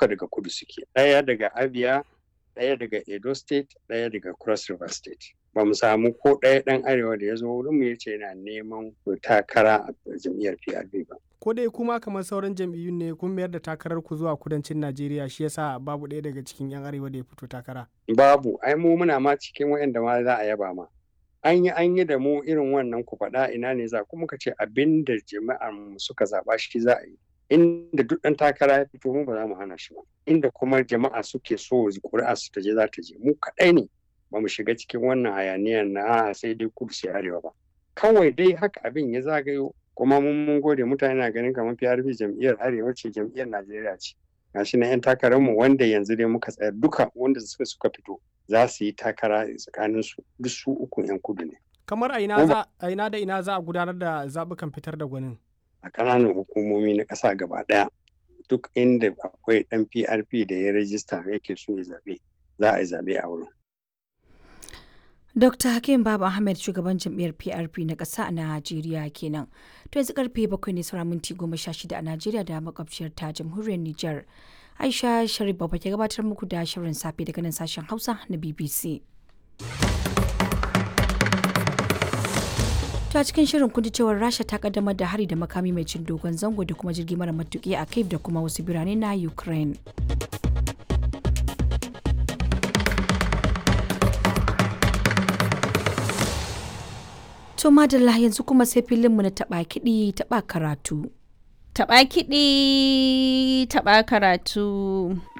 duka daga kudu suke ɗaya daga abia ɗaya daga edo state ɗaya daga cross river state ba mu samu ko ɗaya ɗan arewa da ya zo wurin mu yace yana neman takara a jam'iyyar PRP ba. Ko dai kuma kamar sauran jam'iyyun ne kun mayar da takarar ku zuwa kudancin Najeriya shi yasa babu ɗaya daga cikin 'yan arewa da ya fito takara. Babu, ai mu muna ma cikin waɗanda ma za a yaba ma. An yi an yi da mu irin wannan ku faɗa ina ne za kuma ka ce abin da jama'ar mu suka zaɓa shi za a yi. Inda duk ɗan takara ya fito mu ba za mu hana shi ba. Inda kuma jama'a suke so ƙuri'a su ta je za ta je mu kaɗai ne. ba mu shiga cikin wannan hayaniyar na sai dai kudu sai arewa ba kawai dai haka abin ya zagayo kuma mun mun gode mutane na ganin kamar PRP jam'iyyar arewa ce jam'iyyar Najeriya ce gashi na yan takarar mu wanda yanzu dai muka tsaya duka wanda suka suka fito za su yi takara tsakanin su duk su uku yan kudu ne kamar a ina za a ina da ina za a gudanar da zabukan fitar da gwanin a ƙananan hukumomi na ƙasa gaba ɗaya duk inda akwai ɗan PRP da ya rajista yake so ya zaɓe za a yi zaɓe a wurin Dr. Hakim Baba Ahmed shugaban jam'iyyar PRP na ƙasa a Najeriya kenan. To yanzu karfe bakwai ne sauran minti goma sha shida a Najeriya da makwabciyar ta jamhuriyar Nijar. Aisha Sharif Baba ke gabatar muku da shirin safe daga nan sashen Hausa na BBC. ta cikin shirin kun cewar Rasha ta kaddamar da hari da makami mai cin dogon zango da kuma jirgi mara matuƙi a Kiev da kuma wasu birane na Ukraine. To madalla yanzu kuma sai filinmu na taɓa kiɗi taɓa karatu. Taɓa kiɗi taɓa karatu.